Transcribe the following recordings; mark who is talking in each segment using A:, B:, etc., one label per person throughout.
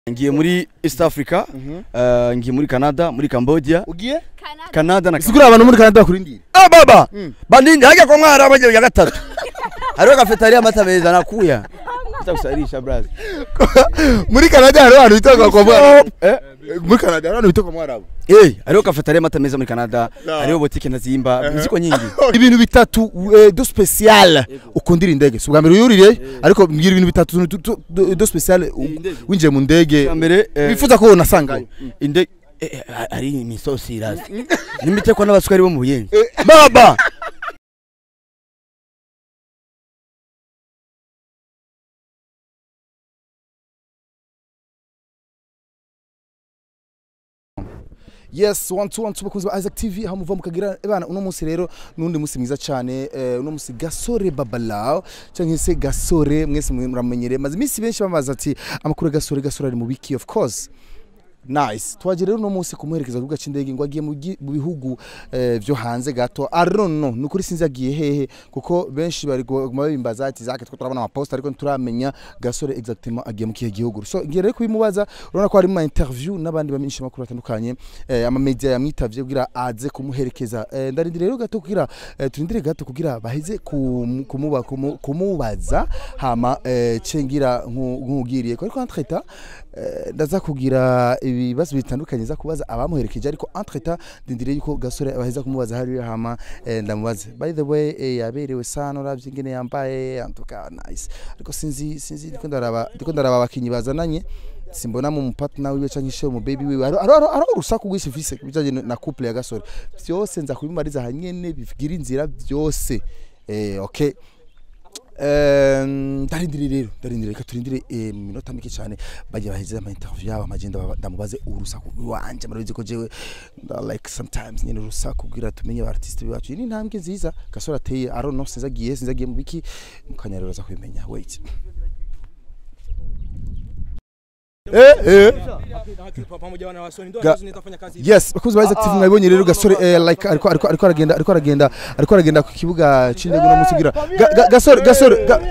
A: ngiye muri East Africa eh, ngiye muri Canada muri Cambodia
B: ugiye
A: Canada na
B: sigura abantu muri Canada bakurindira
A: Ah baba bandindi hajya kwa mwara baje ya gatatu hariho cafeteria amata meza nakuya Utakusarisha brother
B: muri Canada hari abantu bitoka kwa mwarabu
A: eh
B: muri Canada hari abantu bitoka kwa mwarabu
A: eh hariho cafeteria amata meza muri Canada
B: No.
A: hariho boutique nazimba ziko nyingi
B: ibintu bitatu eh, do special ukundira indege si ubwa mbere uyurire ariko mbwira ibintu bitatu do- do- do- do special u-
A: indege.
B: winjiye mu ndege
A: Icya mbere eh,
B: wifuza ko unasangayo
A: inde eh, eh, ari imisosi irazi nimitekwa n'abaswari bo mu buyenzi baba
B: yes one two one two bakunzi ba Isaac TV aho muva mukagira bana uno munsi rero nundi munsi mwiza cyane eh, uno munsi gasore babalao cyangwa se gasore mwese muramenyere maze iminsi benshi bamaze ati amakuru ya gasore gasore ari mu biki of course nice twaje rero uno munsi kumuherekeza ku kibuga cy'indege ngo agiye mu gi- mu bihugu eh, byo hanze gato I don't know ni ukuri sinzi agiye hehe kuko benshi bari kuguma babimbaza ati zake two turabona amaposta ariko ntituramenya gasore exactement agiye mu kihe gihugu so ngiye rero kubimubaza urabona ko hari mu interview n'abandi bamenyesha makuru batandukanye eh, ama media yamwitavye kugira aze kumuherekeza eh, ndarindire rero gato kugira eh, turindire gato kugira baheze kum- kumuba kumu- kumubaza hama eh, cengira nkugiriye ariko entre temps eh, ndaza kugira ibibazo bitandukanye za kubaza abamuherekeje ariko entre temps ndindire yuko gasore baheza kumubaza hariya hama eh, ndamubaze by the way eh, yaberewe sana uravye ingene yambaye antuka nice ariko sinzi sinzi ndiko ndaraba ndiko ndaraba abakinyi bazananye simbona mu mupatna wiwe canke ishe mu baby wiwe aro aro aro urusaku rwinshi mfise bijanye na couple ya gasore vyose nza kubimariza hanyene bigira inzira byose eh okay Eh, ndarindire rero ndarindire reka turindire eh, mu minota mike cyane bajya baheze ama interview yabo amagenda baba- ndamubaze urusaku rwanje murabizi ko jewe nda like sometimes nyine urusaku kugira tumenye aba artiste bacu iyi ni intambwe nziza gasore ateye I don't know sinzagiye sinzagiye mu biki mukanyarura za kubimenya wait eh eh
C: pamoja na wasoni ndio
B: Ga-
C: ambazo nitafanya kazi
B: yes bakuzi ba active mwabonye rero gasore eh, like ariko ariko ariko aragenda ariko aragenda ariko aragenda ku kibuga c'indege no musigira Ga- ga- gasore gasore ga-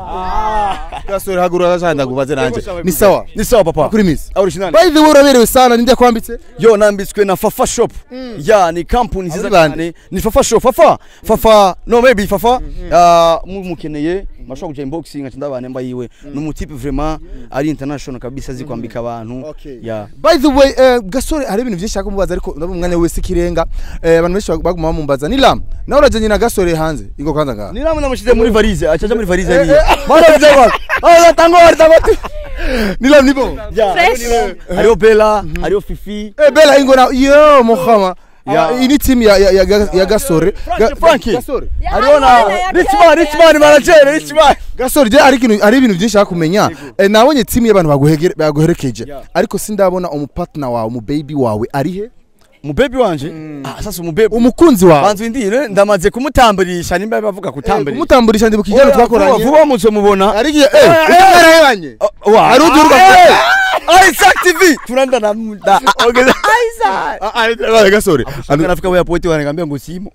B: gasore hagura gashanda kubaze nanje ni sawa
A: ni sawa papa
B: kuri miss
A: original
B: by the way uraberewe sana ninde kwambitse
A: yo nambitswe na fafa shop ya ni kampuni nziza
B: Abo ni bande?
A: cyane ni fafa shop fafa fafa no maybe fafa ah, mumukeneye mashobora kuja inbox ngaca ndabane mba yiwe ni umutipe vraiment ari international kabisa azi kwambika abantu
B: Okay.
A: ya
B: by the way eh, gasore hari ibintu byinshi kumubaza ariko ndabona umwanya wese kirenga eh, abantu benshi baguma bamumbaza ni lam nawe urajanye na gasore hanze ingo kwanza ngaha
A: ni namwe namushize muri valise acaja muri valise ari bana vya ah tango tango
B: ni lam ni bon
A: ya hariho bella hariho fifi
B: eh bela ingo na yo muhama
A: Ya.
B: Ah, iyi ni team ya ya, ya, ya, ya gasore Ga-
A: Frankie.
B: gasore
A: hariho na richman richman manager richman
B: gasore je ari ikintu ari ibintu byinshi nshaka kumenya eh, nabonye team y'abantu baguhegere- baguherekeje
A: Yeah.
B: ariko sindabona umupartner wawe umu baby wawe ari he
A: umubebi wanje ah sasa umubebi
B: umukunzi wawe
A: banzu indire ndamaze kumutamburisha nimba bavuga kutamburisha
B: umutamburisha ndi bukijana
A: Oya, vuba
B: twakoranye
A: vuba muzo mubona
B: ari gihe eh icyo mwarahebanye Hari undi urwa-
A: Isaac TV turanda na muda Isaac
B: Ah, ah, ah, gasore
A: Ando nafika wewe poti wananiambia ngo simo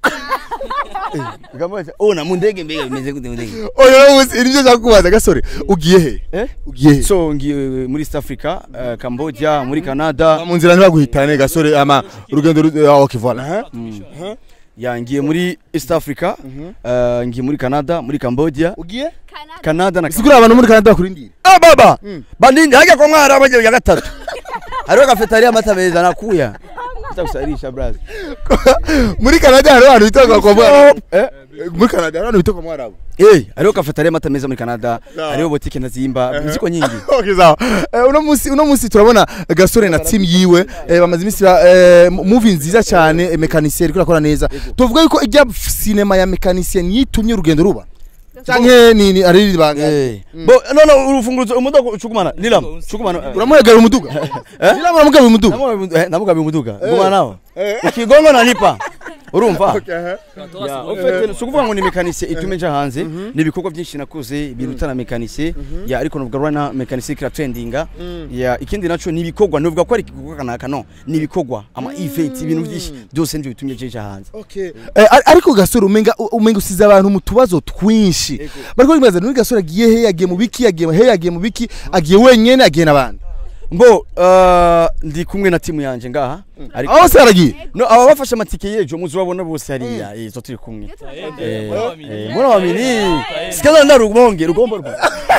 A: Ngamwaje oh na mundege mbega bimeze gute mundege
B: oyo uzi nibyo nshaka kubaza gasore ugiye he
A: eh
B: ugiye he
A: so ngiye muri East Africa eh, Cambodia muri Canada
B: mu nzira ntibaguhitane gasore ama urugendo ru- ah, okay voilà
A: ya ngiye muri East Africa eh, ngiye muri Canada muri Cambodia
B: ugiye
A: Canada na
B: sigura abantu muri Canada bakurindira
A: Ah baba bandindi hajya kwa mwara baje ya gatatu hariho cafeteria amata meza nakuya Utakusarisha brother
B: muri Canada hari abantu bitoka kwa mwarabu
A: eh
B: muri Canada hari abantu bitoka kwa mwarabu
A: Eh, hariho cafeteria amata meza muri Canada,
B: No.
A: hariho boutique nazimba, ziko nyingi.
B: okay sawa Eh, uno munsi uno munsi turabona gasore na team yiwe eh, bamaze iminsi ba- eh, movie nziza cyane eh, mekanisiyeri iriko irakora neza tuvuga yuko ijya sinema ya mekanisiyeri yitumye urugendo ruba canke ni ni ari ribanga
A: Eh. Bo no no urufunguzo umudogo ucukumana nilam chukumana
B: uramuhegera umuduga nila muramugaba umuduga
A: namugabe umuduga ngoma nawo ukigongo nanipa urumva
B: Okay,
A: Ya, en fait sukuvuga ngo ni mekanisye itume nja hanze ni ibikorwa byinshi nakoze biruta na mekanisye ya ariko nuvuga rwana mekanisye kira trendinga ya ikindi naco ni ibikorwa nuvuga ko ari igikorwa kanaka no ni ibikorwa ama events ibintu byinshi byose ndivyo bitumye nja hanze
B: Okay. Eh, ar- ariko gasore umenga umenga usize abantu mu tubazo twinshi bariko bibaza nuri gasore agiye he yagiye mu biki yagiye he yagiye mu biki agiye wenyene agiye n'abandi
A: mbo uh, ndi kumwe na timu yanje ngaha ariko
B: aho se aragiye
A: no aba bafashe amatike yejo muzobabona bose hariya izo turi kumwe Eh, eh, mbona wamini sikaza ndarugonge rugombo rwa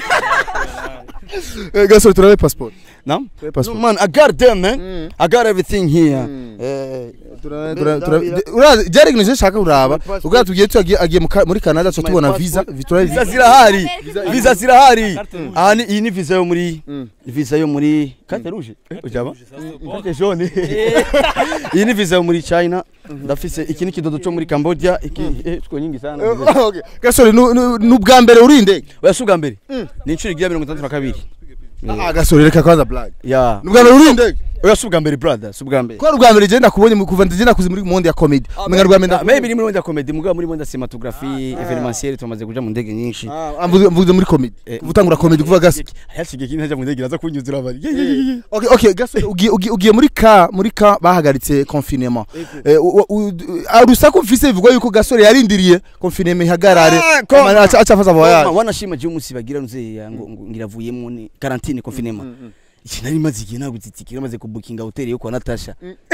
B: Eh, gasore turabe passport
A: Nam?
B: Turabe
A: No,
B: passport
A: man, I got them, man. I got everything here. Eh,
B: Turabe- turabe- turabe- urazi byari ibintu nshaka kuraba ubwo tugiye tugiye agiye mu ka- muri Canada tuca tubona visa turabe
A: visa
B: visa
A: zirahari. Visa zirahari. Ah, ni iyi ni visa yo muri visa yo muri carte rouge. Eh, ujaba? Carte jaune. Iyi ni visa yo muri China. Ndafise iki ni kidodo cyo muri Cambodia, iki eh tuko nyingi sana.
B: Eh, okay. gasore nu- nu- ni ubwa mbere uri indege
A: Oya suga mbere. Ni inshuro igira 62.
B: ah gasore reka kwanza blague
A: Ya.
B: ni ubwa mbere uri indege
A: Oya suga mbere brother, suga mbere.
B: ko ari ubwa mbere genda kubonye mu- kuva ngenda kuzi muri monde ya comedy umenga rwa mbere
A: Ah, Maybe ni muri wenda comedy, mugabo muri wenda cinematography, evenementiel tumaze kuja mu ndege nyinshi.
B: Ah, mvuze mvuze muri comedy
A: Eh,
B: kuva utangura comedy kuva gasi
A: Hayashige kintu ntajya mu ndege naza kunyuzura bari.
B: okay okay gasore ugiye ugiye- ugiye muri ka muri ka bahagaritse confinement Eh, u- u- u- ah, urusaku mfise bivugwa yuko gasore yarindiriye confinement ihagarare
A: Ah, ko-
B: Ama- aca aca afaza voyage
A: wanashima je umunsi bagira nze ngo ngo ngiravuyemo ni quarantine confinement iki nari maze igihe ntabwo itsikira maze kubukinga hotel yo kwa Natasha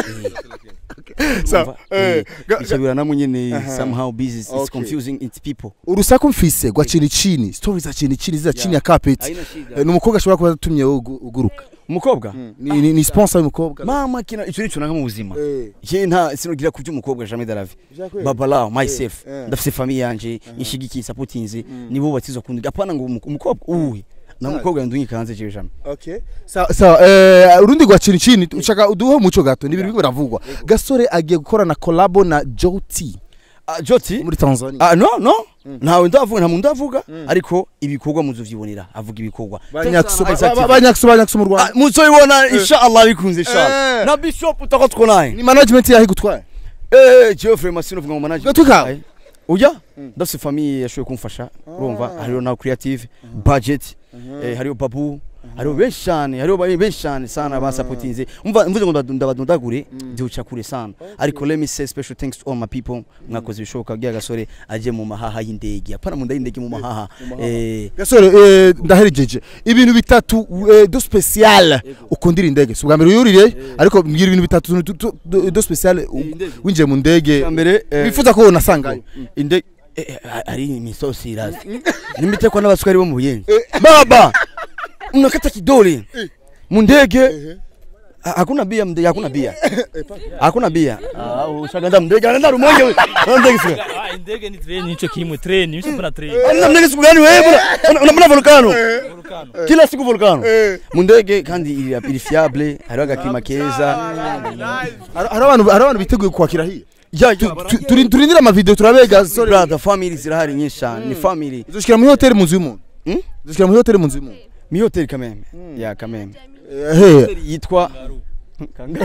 B: Sa- eh, ga- ga-
A: icabira namwe nyene
B: Aha.
A: somehow busy it's
B: Okay.
A: confusing it's people
B: urusaku mfise rwa chini chini story za chini chini za chini ya carpet
A: Haina
B: Eh,
A: shida
B: ni umukobwa ashobora kuba atumye wowe ugu- uguruka
A: umukobwa
B: ni ni- ni sponsor y'umukobwa
A: mama kina ico nico nanga mu buzima
B: Eh.
A: je nta sinogira ku by'umukobwa jamais de la vie baba lao myself
B: Eh, eh.
A: ndafise famille yanje inshigikiye supportinze nibo batizwa kundi apana ngo umu- umukobwa uwe na umukobwa yandunyi kanze je jamais
B: Okay. Sawa sawa eh urundi rwa chini chini ushaka uduhe umuco gato ni ibintu biravugwa gasore agiye gukora na collabo na Joti
A: Ah, Joti
B: muri Tanzania
A: Ah no no ntawe ndavuga nta muntu ndavuga ariko ibikorwa muzovyibonera avuga ibikorwa
B: banyakso
A: Exactly.
B: ba- banyakso banyakso mu
A: Ah,
B: Rwanda
A: muzoyibona inshallah bikunze
B: Eh.
A: inshallah na bishop utako twonaye
B: ni management yahi gutwara
A: eh Geoffrey Masino vuga ngo manager
B: Gatuka?
A: Aye. uya ndafise famille yashoboye kumfasha urumva hariho na creative budget eh hariho babu hariho benshi cyane hariho ba- benshi cyane sana basapotinze umva mvuze ngo ndadu- ndabadundagure ndihuca kure sana ariko let me say special thanks to all my people mwakoze ibishoboka bya gasore aje mu mahaha y'indege apana mu nda y'indege mu mahaha eh
B: gasore eh, ndaherejeje ibintu bitatu eh, do special ukundira indege si ubwa mbere uyurire ariko mbwira ibintu bitatu tu- tu- do- do special u-
A: indege.
B: winjiye mu ndege
A: Bwa mbere eh,
B: wifuza ko unasangayo
A: inde eh, eh, ari imisosi irazi nimitekwa n'abaswari bo mu buyenzi baba unakata kidole mu ndege ha- hakuna bia mndege hakuna bia hakuna bia ah ushaganda mndege anaenda rumonge wewe Ana ndege sio
C: Ah, indege ni train nicho kimwe train nicho mbona train
A: ana ndege siku gani wewe bwana unapenda volcano
C: volcano
A: kila siku volcano mu ndege kandi iri iri fiable hariho agakima keza
B: hari hari abantu hari abantu biteguye kwakira hiya
A: ya ya
B: Tu- turi- turindire amavideo turabe gasore
A: brother family zirahari nyinshi cyane ni family
B: uzoshikira muri hoteli mu nzu y'umuntu
A: Hmm?
B: uzoshikira muri hoteli mu nzu y'umuntu
A: mi hotel kameme ya kameme
B: Eh, he
A: hotel yitwa Kangaru.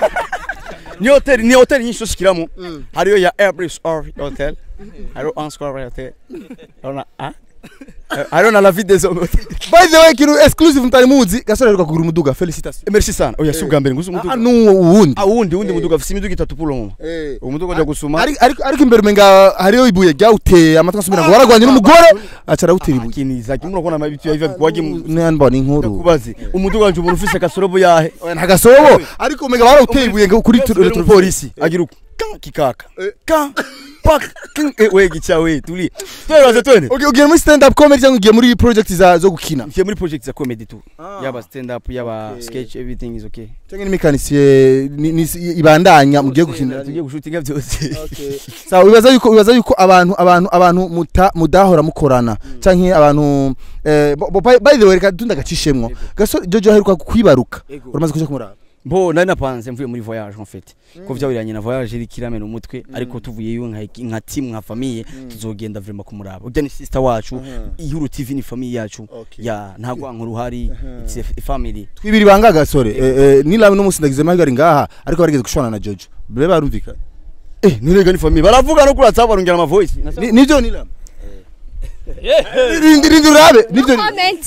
A: ni hotel ni hotel nyinshi ushikiramo hariyo ya Airbus or hotel hariyo Anscore hotel hariyo na ah hariyo na la vie des hommes hotel
B: by the way ikintu exclusive mutari muzi gasore aheruka kugura umuduga felicitation
A: merci sana oya si ubwa mbere nguzi
B: ah
A: umuduga
B: n'uwundi
A: ah wundi wundi muduga afise imiduga itatu pulo mama umuduga ujya gusuma
B: ariko ariko ariko imbere umenga hariyo ibuye ryawuteye amatwi asubira ngo waragwanye n'umugore aca arawutera ibuye
A: kiniza kimwe urabona amabitu yahiva kwaje mu
B: nambona inkuru
A: kubazi umuduga wanje umuntu ufise kasorobo yahe
B: nta gasobo ariko umenga barawuteye ibuye ngo kuri
A: Rero umupolisi agira uko ka kikaka ka pak king eh, we gicha we tuli tweraze twene
B: Okay, ugiye muri stand up comedy cyangwa ugiye muri project za zo gukina
A: Ngiye muri project za comedy tu yaba stand up yaba sketch everything is okay
B: cyangwa n'imekanisye ni- ni- ibandanya mugiye gukinira
A: tugiye gushutinga byose
B: sawa wibaza yuko wibaza yuko abantu abantu abantu muta mudahora mukorana canke abantu eh, bo- bo- by by the way reka tunda gacishemwo gasore jojo aheruka kwibaruka
A: Ego.
B: uramaze kuja kumuraba
A: bo nari napanze mvuye muri voyage en fait ko vyawiranye na voyage iri kiramena umutwe ariko tuvuyeyo nka nka team nka famille tuzogenda vraiment kumuraba urya ni sister wacu ihuru tv ni famille yacu
B: Okay.
A: ya nta nkuru hari it's a family
B: twibiri banga gasore eh, eh, nilawe n'umunsi ndagize mahirwe ari ngaha ariko barigeze gushwana na jojo bure barumvikana
A: eh nirega ni famille baravuga no kuri WhatsApp barongera ama voice
B: Ni- nivyo nilawe rindi rindi urabe nivyo
D: comment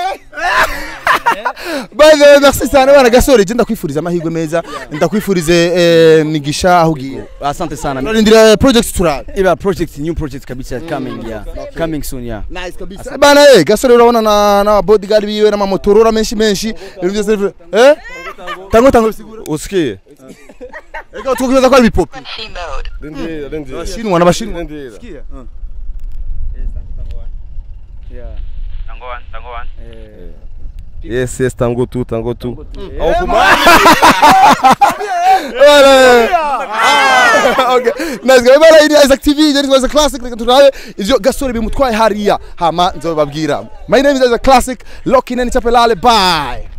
B: by the way merci cyane bana gasore je ndakwifuriza amahirwe meza ndakwifurize eh, migisha aho ugiye
A: asante sana
B: turarindira project turabe
A: iba project new project kabisa coming yeah coming soon yeah
B: nice kabisa bana eh gasore urabona na na bodyguard biwe n'amamotorora menshi menshi ibintu byose bivu- eh tango tango bisigura
E: usikie
B: eka tukuyoza ko ari bipopi
E: rindira rindira
B: abashinwa n'abashinwa
E: rindira
F: Tango one, tango one.
E: yes yes tango tu tango tu
B: okay nice guys bana ini Isaac TV je nitwa classic reka turabe ivyo gasore bimutwaye hariya hama nzobabwira my name is Isaac classic lock in and chapelale bye